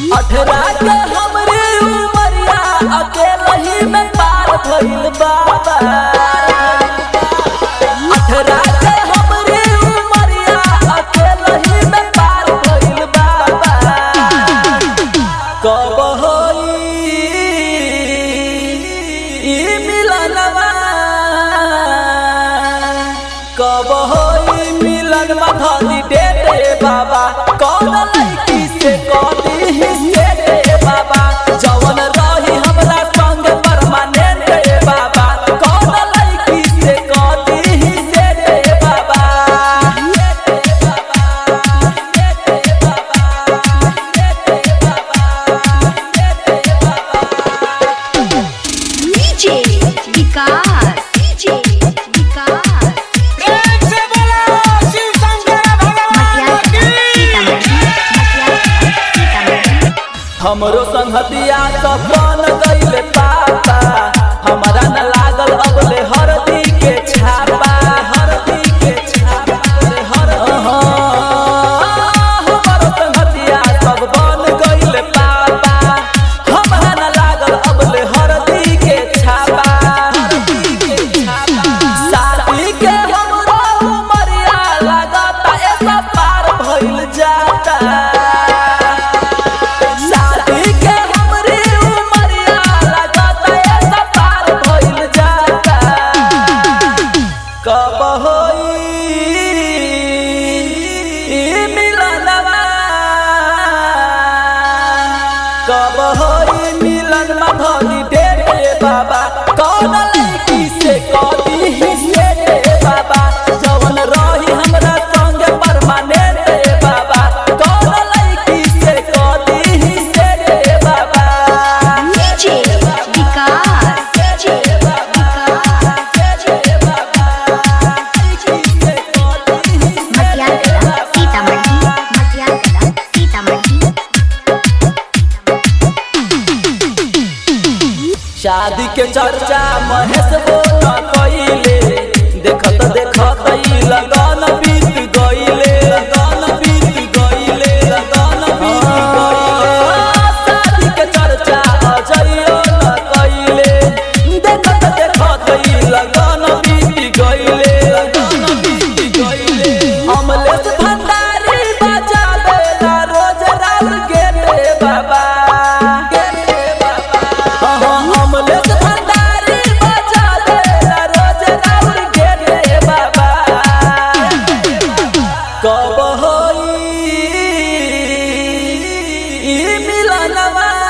अठरा के हमरे उमरिया अकेला ही में पार भइल बाबा अठरा के हमरे उमरिया अकेला ही में पार भइल बाबा कब होई ई मिलनवा कब होई मिलन मधली दे दे बाबा कौन लड़की से कदी हिस्से दे बाबा जवन रही हमरा संग परमानेंट दे बाबा कौन लड़की से कदी हिस्से दे बाबा डीजे विकास डीजे विकास प्रेम से बोलो शिव शंकर भगवान की हमरो संगतिया सब बन गइले पापा हमरा न लागल अबले हरदी के छापा हरदी के छापा रे हर हमरो संगतिया सब बन गइले पापा हमरा न लागल अबले हरदी के छापा हरदी के छापा शादी के हमरो उमरिया लागता ऐसा पार भइल जाता शादी के हमरे उमरिया लगता ऐसा पार भइल जाता कब होई ई मिलनवा कब होई मिलन मधली दे दे बाबा कौन लड़की से कदी हिस्से दे बाबा जवन रही हमरा संग परमानेंट दे बाबा कौन लड़की से कदी हिस्से दे बाबा डीजे विकास डीजे मटियाला सीतामढ़ी मटियाला सीतामढ़ी शादी के चर्चा महेश बोला कइले देखत देखत ई लगन बीत गइले लगन बीत गइले लगन बीत गइले शादी के चर्चा अजइयो न कइले देखत देखत ई लगन बीत गइले लगन बीत गइले अमलेश भंडारी बजावेला रोज राउर गेटे बाबा गेटे बाबा अमलेश भंडारी बजा देला रोज राउर गेटे बाबा कब होई ई मिलनवा